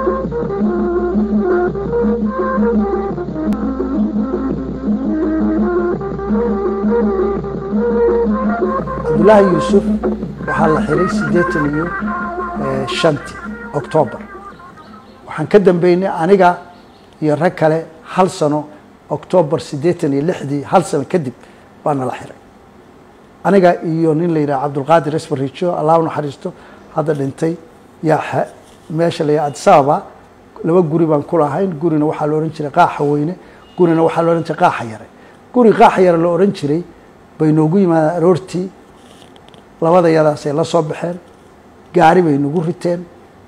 cabdullaahi yuusuf waxaa la xiray siddeetan iyo shantii octoobar waxaan ka dambeynay aniga iyo rag kale hal sano octoobar siddeetan iyo lixdii hal sano kadib baana la xiray aniga iyo nin la yidhaha cabdulqaadir esbarijo allah u naxariisto hadda dhintay yaa meesha la yidhaha adisababa laba guri baan ku lahayn gurina waxaa la odhan jiray qaaxa weyne gurina waxaa la odhan jiray qaaxa yare guri qaaxa yare la odhan jiray bay noogu yimaadeen aroortii labada yadaasay la soo baxeen gaari bay nagu riteen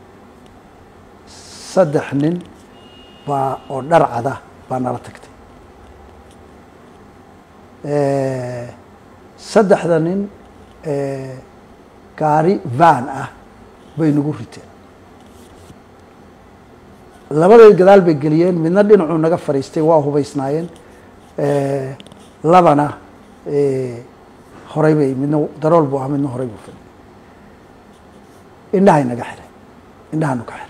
saddex nin baa oo dhar cada baa nala tagtay saddexda nin gaari van ah bay nagu riteen labaday gadaal bay geliyeen midna dhinacuu naga fadhiistay waa hubaysnaayeen labana horay bay midna darool buu ahaa midna horay buu fadhiyay indhahay naga xiray indhahaanu ka xiray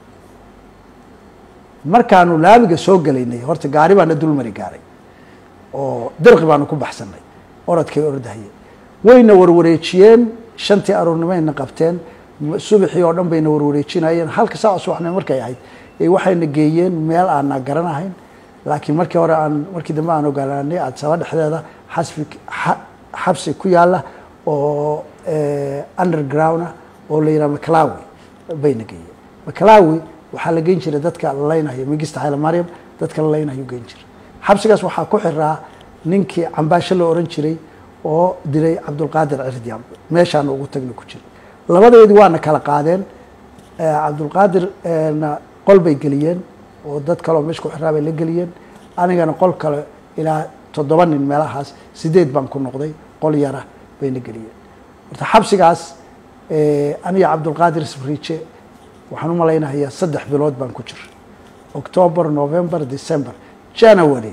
markaanu laamiga soo gelaynay horta gaari baana dulmari gaaray oo dirqi baanu ku baxsanay orodkay ordahayeen wayna warwareejiyeen shantii aroornimayna qabteen subaxii oo dhan bayna warwareejinayeen halka saaca subaxnimo markay ahayd waxayna geeyeen meel aanaa garanahayn laakiin markii hore aan markii dambe aan ogaanay adsaba dhexdeeda xasbi xabsi ku yaala oo underground ah oo la yidhaha maclawi bayna geeyeen maclawi waxaa la geyn jiray dadka la leynayo migista xayla maryam dadka la leynayo geyn jiray xabsigaas waxaa ku xiraa ninkii cambaasho la oran jiray oo dilay cabdulqaadir cirdiam meeshaana ugu tagna ku jiray labadeedii waana kala qaadeen cabdulqaadir na qol bay geliyeen oo dad kaleoo meesha ku xiraa bay la geliyeen anigana qol kale ilaa toddoba nin meelahaas sideed baan ku noqday qol yara bayna geliyeen horta xabsigaas aniga cabdulqaadir sbriije waxaan u malaynahayaa saddex bilood baan ku jiray october november december january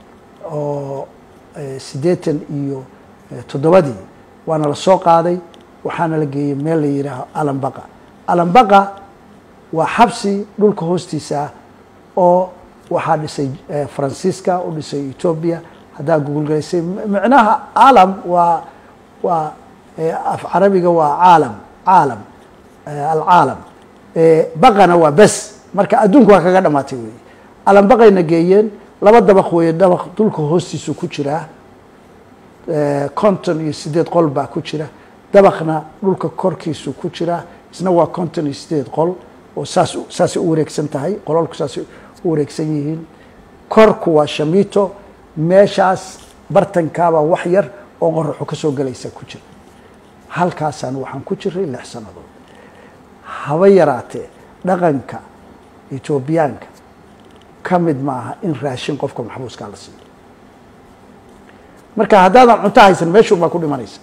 oo siddeetan iyo toddobadii waana la soo qaaday waxaana la geeyey meel la yidhaaho alambaqa alambaqa waa xabsi dhulka hoostiisa ah oo waxaa dhisay faransiiska u dhisay etoobiya haddaa gugulgalaysay micnaha caalam waa waa af carabiga waa caalam caalam alcaalam baqana waa bes marka adduunku waa kaga dhamaatay wey alambaqayna geeyeen laba dabaq weeye dabaq dhulka hoostiisu ku jiraa conton iyo sideed qol baa ku jira dabaqna dhulka korkiisu ku jiraa isna waa conton iyo sideed qol oo saas saasay u wareegsan tahay qololku saasay u wareegsan yihiin korku waa shamito meeshaas bartankaabaa wax yar oo qoraxu ka soo gelaysa ku jira halkaasaan waxaan ku jiray lix sannadood haba yaraatee dhaqanka etoobiyaanka ka mid maaha in raashin qofka maxbuuskaa la siiyo marka haddaadan cunto haysan meeshuun baa ku dhimanaysa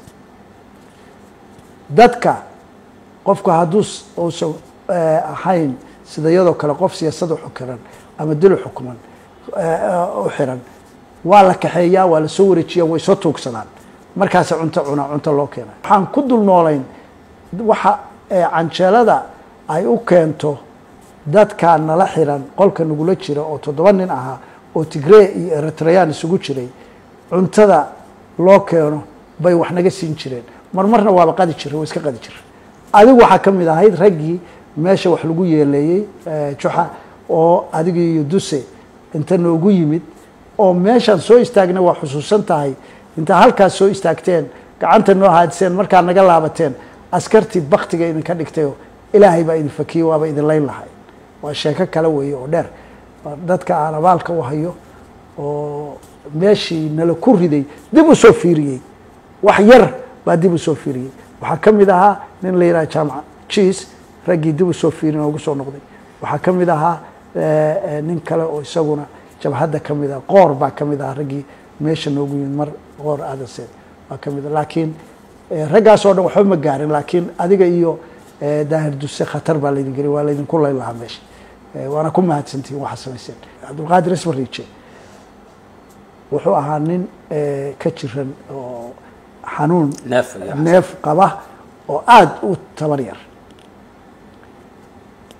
dadka qofku hadduu uusan ahayn sida iyadoo kale qof siyaasada xukiran ama dilo xukuman u xiran waa la kaxeeyaa waa la soo wareejiyaa way soo tuugsadaan markaasa cunto cunaa cunto loo keena waxaan ku dul noolayn waxa canjeelada ay u keento dadka nala xiran qolka nagula jira oo toddoba nin ahaa oo tigree iyo eritreyaan isugu jiray cuntada loo keeno bay wax naga siin jireen mar marna waaba qadi jira waa iska qadi jira adigu waxaa ka mid ahayd raggii meesha wax lagu yeeleeyey juxa oo adigii iyo duse inta noogu yimid oo meeshaan soo istaagna waa xusuusan tahay intaa halkaas soo istaagteen gacanta noo haadiseen markaa naga laabateen askartii baktiga idinka dhigtayoo ilaahay baa idin fakiyey waaba idin layn lahay waa sheeko kale weeye oo dheer dadka aan abaalka u hayo oo meeshii nala ku riday dib u soo fiiriyey wax yar baa dib u soo fiiriyey waxaa ka mid ahaa nin la yidhaha jaamaca jiis raggii dib u soo fiiri noogu soo noqday waxaa ka mid ahaa nin kale oo isaguna jabhadda ka mid ah qoor baa ka mid ahaa raggii meesha noogu yimid mar qoor aadaseed baa ka mid ah laakiin raggaas oo dhan waxba ma gaarin laakiin adiga iyo daahir duse khatar baa laydin geliy waa laydinku layn lahaa meesha waana ku mahadsantihin waxaa samayseen cabdulqaadir isbariije wuxuu ahaa nin ka jiran oo xanuun neef iyo neef qaba oo aada u tabar yar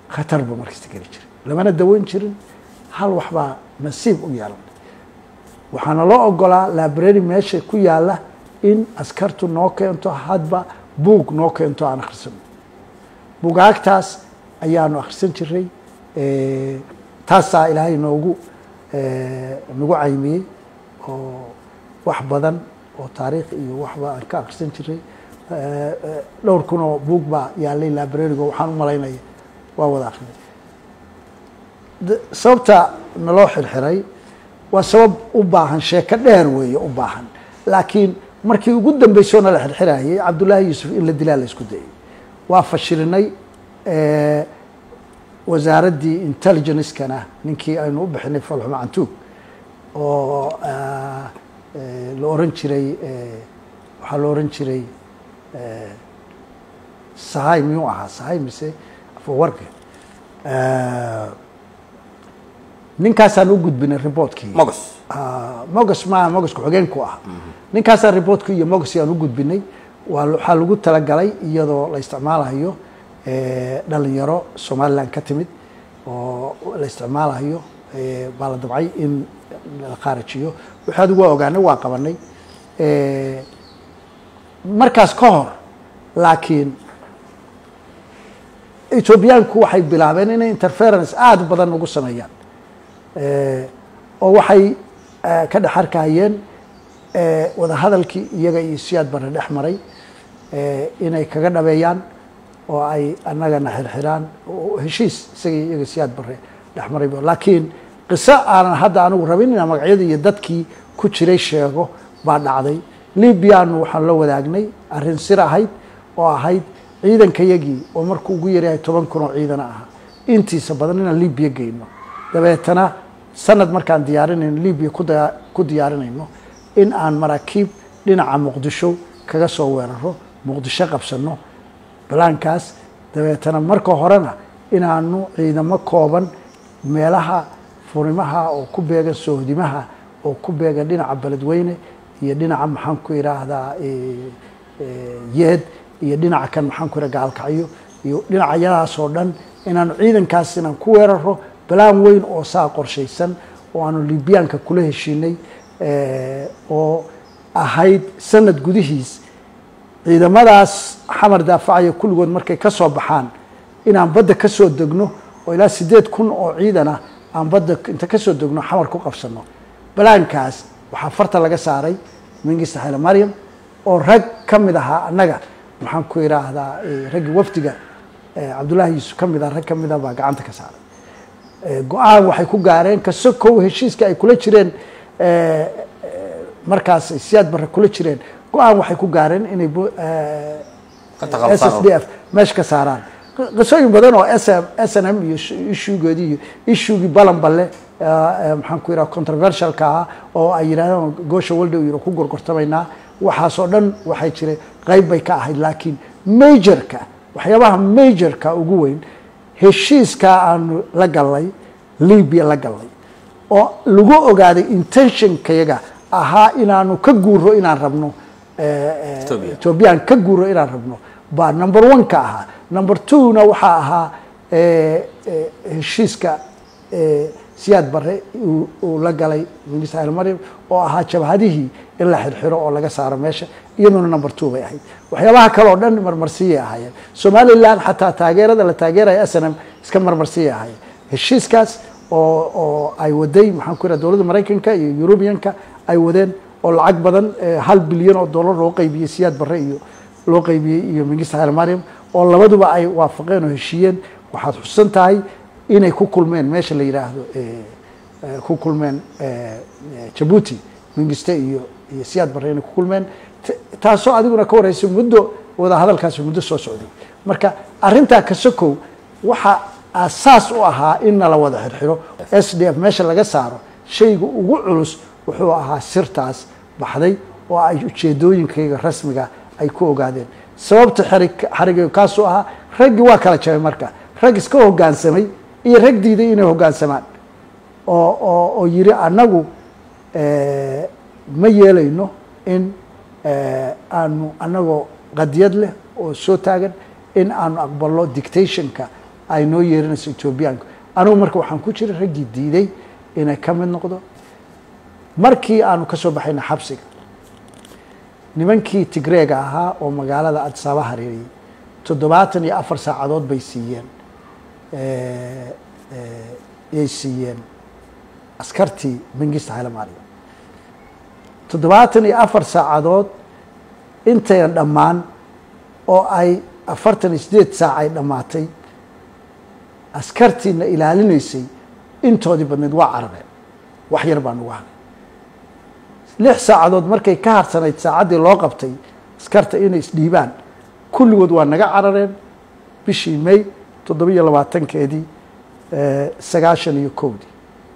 khatar buu markasta geli jiray lamana daweyn jirin hal waxbaa nasiib u yeelan waxaana loo ogolaa library meesha ku yaala in askartu noo keento hadba buug noo keento aan akhrisano bugaagtaas ayaanu akhrisan jiray taasaa ilaahay noogu nagu caymiyey oo wax badan oo taariikh iyo waxba aan ka akhrisan jiray dhowr kun oo buug baa yaalay librarigo waxaan u malaynaya waa wada akrinay sababta naloo xirxiray waa sabab u baahan sheeko dheer weeye u baahan laakiin markii ugu dambeysoo nala xirxirayay cabdullaahi yuusuf in la dilaa la isku dayay waa fashirinay wasaaraddii intelligencekana ninkii aynu u bixinay falxuma cantuug oo la oran jiray waxaa la oran jiray sahay miyuu ahaa sahay mise afawarka ninkaasaan u gudbinay reportkii mogos mogos maa mogos ku-xigeenku ah ninkaasaan reportkii iyo mogos aan u gudbinay waa waxaa lagu talagalay iyadoo la isticmaalayo dhalinyaro somaliland ka timid oo la isticmaalayo baa la dabcay in la khaarajiyo wixii adigu waa ogaanay waa qabanay markaas ka hor laakiin ethoobiyaanku waxay bilaabeen inay interference aada badan ugu sameeyaan oo waxay ka dhex arkayeen wadahadalkii iyaga iyo siyaad barre dhex maray inay kaga dhabeeyaan oo ay annagana xirxiraan heshiis isaga iyaga siyaad barre dhex maray laakiin qiso aanan hadda anigu rabin inaan magacyada iyo dadkii ku jiray sheego baa dhacday libyanu waxaan la wadaagnay arrin sir ahayd oo ahayd ciidankayagii oo markuu ugu yaryahay toban kun oo ciidana ahaa intiisa badan inaan libya geyno dabeetana sanad markaan diyaarinayno libya ku diyaarinayno in aan maraakiib dhinaca muqdisho kaga soo weeraro muqdisho qabsano balaankaas dabeetana marka horena inaanu ciidamo kooban meelaha furimaha oo ku beegan sohdimaha oo ku beegan dhinaca beledweyne iyo dhinaca maxaan ku idhaahdaa yeed iyo dhinaca kan maxaan ku idhaha gaalkacyo iyo dhinacyadaas oo dhan inaanu ciidankaas inaan ku weeraro balaan weyn oo saa qorshaysan oo aanu libyaanka kula heshiinay oo ahayd sanad gudihiis ciidamadaas xamar daafacaya kulligood markay ka soo baxaan inaan badda ka soo degno oo ilaa siddeed kun oo ciidana aan badda inta ka soo degno xamar ku qabsano balaankaas waxaa farta laga saaray mingista xayle maryam oo rag ka mid ahaa annaga maxaan ku idhaahdaa raggii wafdiga cabdullaahi yuusuf ka mid ah rag ka mid ah baa gacanta ka saaray go-aan waxay ku gaareen kasokow heshiiska ay kula jireen markaas ay siyaad barre kula jireen go-aan waxay ku gaareen inay s s d f meesha ka saaraan qisooyin badan oo s s n m iyo ishugeedii iyo ishugii balanballe maxaan ku yidhaha controversialka ah oo ay yidhahdeen goosha walda yiro ku gorgortamaynaa waxaasoo dhan waxay jireen qeyb bay ka ahayd laakiin majorka waxyaabaha majorka ugu weyn heshiiskaa aanu la gallay libya la gallay oo lagu ogaaday intentionkayaga ahaa inaanu ka guuro inaan rabno ethoobiyan ka guuro inaan rabno baa number one ka ahaa number two na waxaa ahaa heshiiska siyaad barre uu la galay minista almaryam oo ahaa jabhadihii in la xirxiro oo laga saaro meesha iyaduna number two bay ahayd waxyaabaha kale oo dhan marmarsiyay ahaayeen somaliland xataa taageerada la taageeraya snm iska marmarsiyay ahaayeen heshiiskaas oo oo ay waday maxaan ku yidhaha dowladda maraykanka iyo eurubianka ay wadeen oo lacag badan hal bilyan oo dollar loo qaybiyey siyaad barre iyo loo qaybiyey iyo mingista halmariam oo labaduba ay waafaqeen oo heshiiyeen waxaad xusan tahay inay ku kulmeen meesha la yidhaahdo ku kulmeen jabuuti mingiste iyo iyo siyaad barre inay ku kulmeen taasoo adiguna ka wareysa muddo wada hadalkaasi muddo soo socday marka arrintaa kasokow waxa asaas u ahaa in nala wada xirxiro s d f meesha laga saaro shayga ugu culus wuxuu ahaa sirtaas baxday oo ay ujeedooyinkayga rasmiga ay ku ogaadeen sababta xariga kaasuu ahaa raggii waa kala jabay marka rag iska hogaansamay iyo rag diiday inay hogaansamaan oo oo oo yiri annagu ma yeelayno in aanu annagoo qadiyad leh oo soo taagan in aanu aqbalno dictationka ay noo yeerinayso etoobiyaanku anugu marka waxaan ku jiray raggii diiday inay ka mid noqdo markii aanu ka soo baxayna xabsiga nimankii tigreega ahaa oo magaalada adisaaba hareeriyey toddobaatan iyo afar saacadood bay siiyeen yay siiyeen askartii mengista hailamaariya toddobaatan iyo afar saacadood intayan dhammaan oo ay afartan iyo sideed saac ay dhammaatay askartiina ilaalinaysay intoodii badneed waa carareen wax yar baa nagu haray lix saacadood markay ka harsanayd saacaddii loo qabtay askarta inay isdhiibaan kulligood waa naga carareen bishii may toddoba iyo labaatankeedii sagaashan iyo kowdii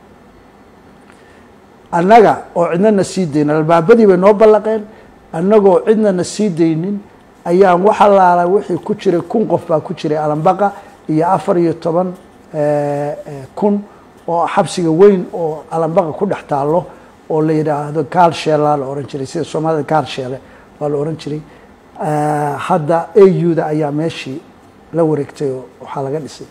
annaga oo cidna na sii daynin albaabadii bay noo ballaqeen annagoo cidna na sii daynin ayaan wax allaala wixii ku jiray kun qof baa ku jiray alambaqa iyo afar iyo toban kun oo xabsiga weyn oo alambaqa ku dhex taallo oo la yidhaahdo kaalsheelaa la ohan jiray sida soomaalida kaalsheele waa la ohan jiray hadda auda ayaa meeshii la wareegtay oo waxaa laga dhisay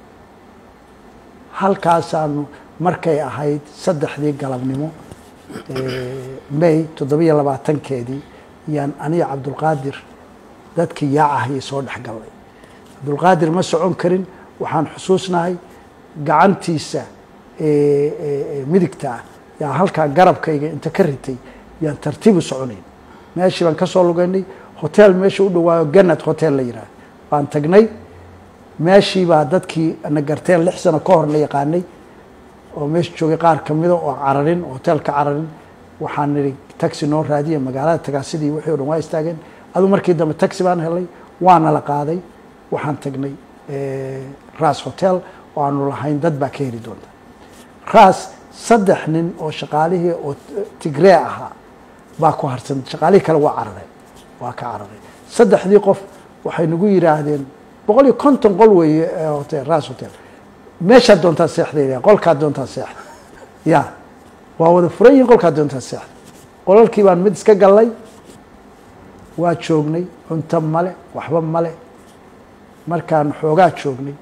halkaasaanu markay ahayd saddexdii galabnimo may toddobiyo labaatankeedii yaan aniga cabdulqaadir dadkii yaacahayay soo dhex gallay cabdulqaadir ma socon karin waxaan xusuusnahay gacantiisa midigta ah yaa halkaa garabkayga inta ka ritay yaan tartiibu soconayn meeshii baan ka soo lugaynay hotel meesha u dhawaayo ganad hotel la yidhaah baan tagnay meeshii baa dadkii na garteen lix sano ka hor la yaqaanay oo meesha joogay qaar kamida oo cararin hotel ka cararin waxaan nidhi taxi noo raadiya magaalada tagaasidii wixii o dhan waa istaageen adu markii dambe taxi baan helay waana la qaaday waxaan tagnay ras hotel oo aanu lahayn dad baa ka heli doonta ras saddex nin oo shaqaalihii oo tigree ahaa baa ku harsan shaqaalihii kale waa carareen waa ka cararay saddexdii qof waxay nagu yidhaahdeen boqol iyo konton qol weeye hotel ras hotel meeshaad doontaa seexda qolkaad doontaa seexda ya waa wada furan yihin qolkaad doontaa seexda qolalkii baan mid iska gallay waa joognay cunto male waxba male markaan xoogaa joognay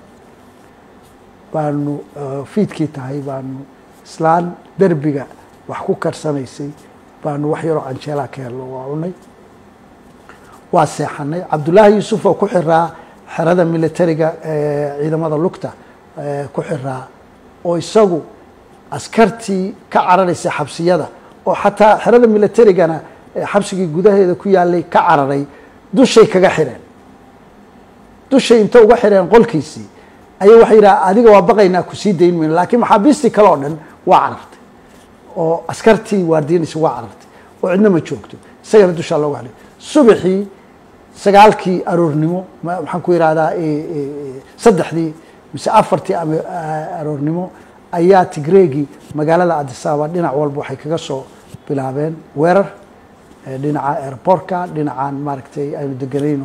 baanu fiidkii tahay baanu islaan derbiga wax ku karsanaysay baanu wax yaroo canjeelaa ka helno waa cunay waa seexanay cabdullaahi yuusuf oo ku xiraa xerada militariga ciidamada lugta ku xiraa oo isagu askartii ka cararaysay xabsiyada oo xataa xerada militarigana xabsigii gudaheeda ku yaalay ka cararay dushay kaga xireen dushay inta uga xireen qolkiisii ayay waxay yidhaha adiga waa baqaynaa kusii dayn mayno laakiin maxaabiistii kale oo dhan waa carartay oo askartii waardiinaysa waa carartay oo cidna ma joogto isagana dushaa looga xidhay subaxii sagaalkii aroornimo maxaan ku yidhahdaa saddexdii mise afartii ama aroornimo ayaa tigreegii magaalada adisababa dhinac walba waxay kaga soo bilaabeen weerar dhinaca airportka dhinacan maaragtay aynu deganayno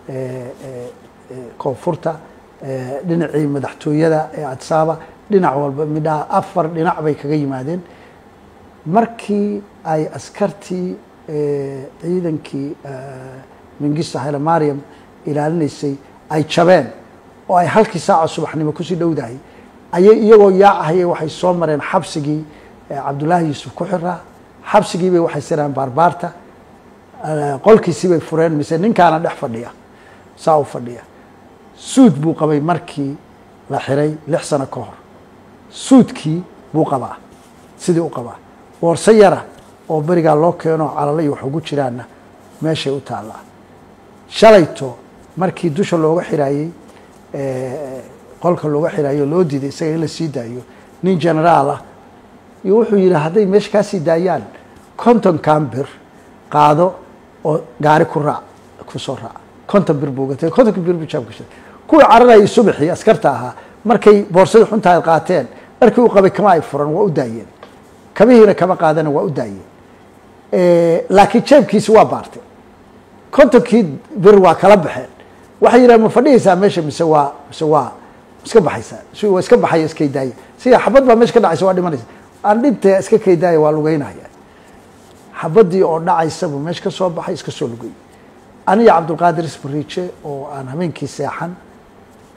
koonfurta dhinacii madaxtooyada ee adisababa dhinac walba midhaha afar dhinac bay kaga yimaadeen markii ay askartii ciidankii mengista haile mariam ilaalinaysay ay jabeen oo ay halkii saaca subaxnimo kusii dhowdahay ayay iyagoo yaacahayay waxay soo mareen xabsigii cabdullaahi yuusuf ku xiraa xabsigiibay waxay sireen baarbaarta qolkiisii bay fureen mise ninkaana dhex fadhiya saa u fadhiya suud buu qabay markii la xiray lix sano ka hor suudkii buu qabaa sidii u qabaa boorso yara oo berigaa loo keeno calalay wax ugu jiraanna meeshay u taallaa shalayto markii dusha looga xiraayey qolka looga xiraayo loo diiday isaga in la sii daayo nin generaal ah iyo wuxuu yidhi hadday meesha kaa sii daayaan konton cambir qaado oo gaari ku raac ku soo raac konton bir buu gatay kontonka bir buu jaabka shiday kuwii cararayay subaxii askarta ahaa markay boorsadii xuntahay qaateen dharkii u qabay kama ay furan waa u daayeen kabihiina kama qaadana waa u daayeen laakiin jeebkiisi waa baartay kontonkii bir waa kala baxeen waxay yidhaha ma fadhihaysaa meesha mise waa mise waa iska baxaysaa si waa iska baxaya iskay daaya sida xabad baa meesha ka dhacaysa waa dhimanaysa aan dhintee iska kay daaya waa lugeynaya xabadii oo dhacaysabu meesha ka soo baxay iska soo lugay aniga cabdulqaadir isbariije oo aan habeenkii seexan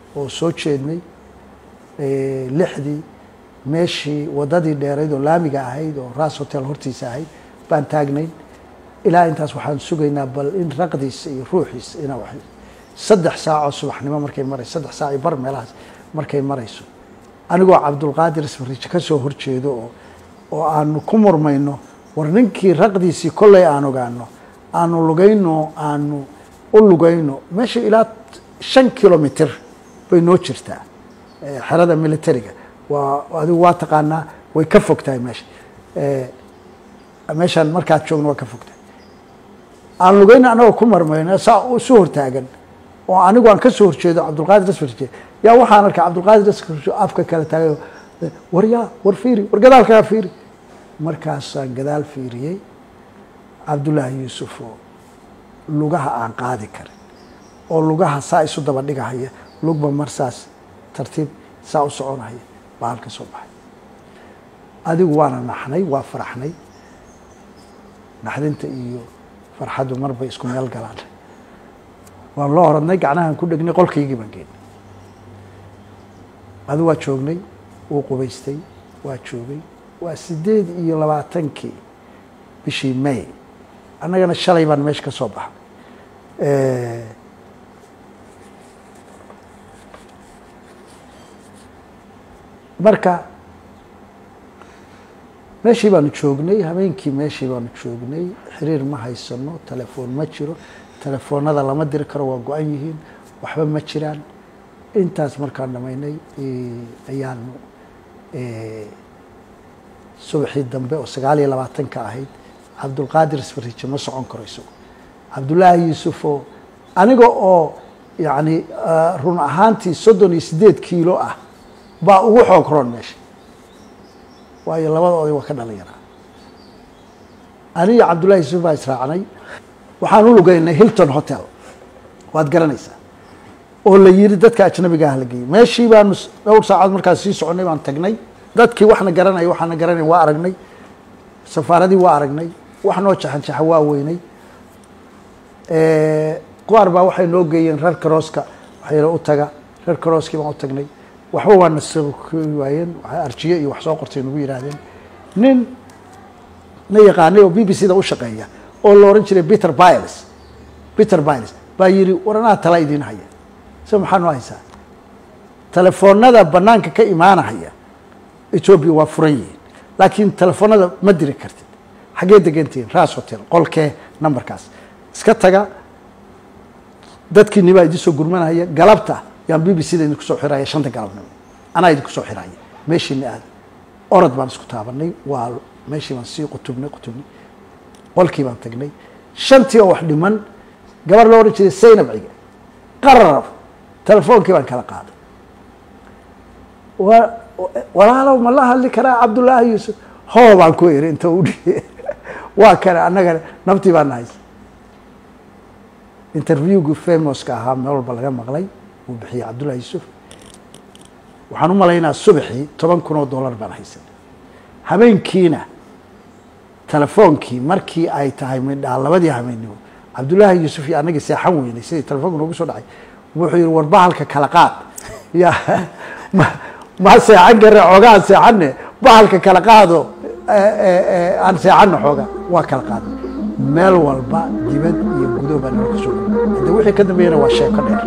oo soo jeednay lixdii meeshii waddadii dheerayd oo laamiga ahayd oo ras hotel hortiisa ahayd baan taagnayn ilaa intaas waxaan sugaynaa bal in raqdiisa iyo ruuxiisa ina wa saddex saacoo subaxnimo markay marayso saddex saac iyo bar meelahaas markay marayso anigoo cabdulqaadir isfariijo ka soo horjeedo oo oo aanu ku murmayno war ninkii raqdiisii kolley aan ogaano aanu lugayno aanu u lugayno meesha ilaa shan kilomitr bay noo jirtaa xerada militariga waa adigu waa taqaanaa way ka fog tahay meesha meeshaan markaad joogno waa ka fog tahay aan lugayno anagoo ku marmayno saa isu hortaagan oo anigu aan kasoo horjeedo cabdulqaadir asfarje yaa waxaan arkay cabdulqaadir asfarje afka kala taagayo war yaa war fiiri war gadaalkaa fiiri markaasaan gadaal fiiriyey cabdullaahi yuusuf oo lugaha aan qaadi karin oo lugaha saa isu daba dhigahaya lugba mar saas tartiib saa u soconahaya baa halka soo baxay adigu waana naxnay waa faraxnay naxdinta iyo farxaddu marbay isku meel galaan waan loo oradnay gacnahaan ku dhegnay qolkaygii baan geenay adu waa joognay wuu qubaystay waa joogay waa sideed iyo labaatankii bishii may annagana shalay baan meesha ka soo baxnay marka meeshii baanu joognay habeenkii meeshii baanu joognay xiriir ma haysano telefoon ma jiro telefoonada lama diri karo waa go-an yihiin waxba ma jiraan intaas markaan dhamaynay ayaanu subaxii dambe oo sagaal iyo labaatanka ahayd cabdulqaadir isfariijo ma socon karo isago cabdullaahi yuusuf oo aniga oo yacni run ahaantii soddon iyo siddeed kiilo ah baa ugu xoog roon meesha waayo labadooday waa ka dhalinyaraa aniyo cabdullahi yuusuf baa israacnay waxaan u lugaynay hilton hotel waad garanaysaa oo la yiri dadka ajnabiga ah la geeyey meeshii baanu dhowr saacood markaas sii soconay baan tagnay dadkii waxna garanaya waxaana garanay waa aragnay safaaradii waa aragnay wax noo jaxanjaxa waa weynay qaar baa waxay noo geeyeen reer karooska waxayna u taga reer karooskii baan u tagnay waxba waa na sokoy waayeen arjiye iyo wax soo qortay nagu yihaahdeen nin na yaqaanay oo b b c da u shaqeeya oo la ohan jiray peter biles peter biles baa yidhi war anaa tala idiin haya se maxaa noo haysaa telefoonada banaanka ka imaanahaya ethoobia waa furan yihiin laakiin telefoonada ma diri kartid xaggee degantihiin ras hotel qolkee numberkaas iska taga dadkiini baa idin soo gurmanaya galabta yaan b b c da idinku soo xiraya shanta galabnimo anaa idinku soo xiraya meeshiina aada orod baan isku taabanay waa meeshii baan sii qutubnay qutubnay qolkii baan tagnay shantii oo wax dhiman gabar loo odhan jiray saynab ciga qararab telefoonkii baan kala qaaday wa walaalow ma la hadli karaa cabdullaahi yuusuf hoo baan ku iri inta u dhiye waa kane annagana naftii baa nahays interviewgii famoska ahaa meel walba laga maqlay wuu bixiyey cabdullahi yuusuf waxaan u malaynaa subaxii toban kun oo dollar baan haysan habeenkiina telefoonkii markii ay tahay midhaa labadii habeennimo cabdullaahi yuusuf iyo annagii seexan weynay sidii telefoonka noogu soo dhacay wuxuu yihi war bahalka kala qaad ya ma ma seexan kare xoogaa seexanne bahalka kala qaado aan seexanno xooga waa kala qaaday meel walba dibad iyo gudo baa nala kasoo hade wixii ka dambeeyana waa sheeko dheer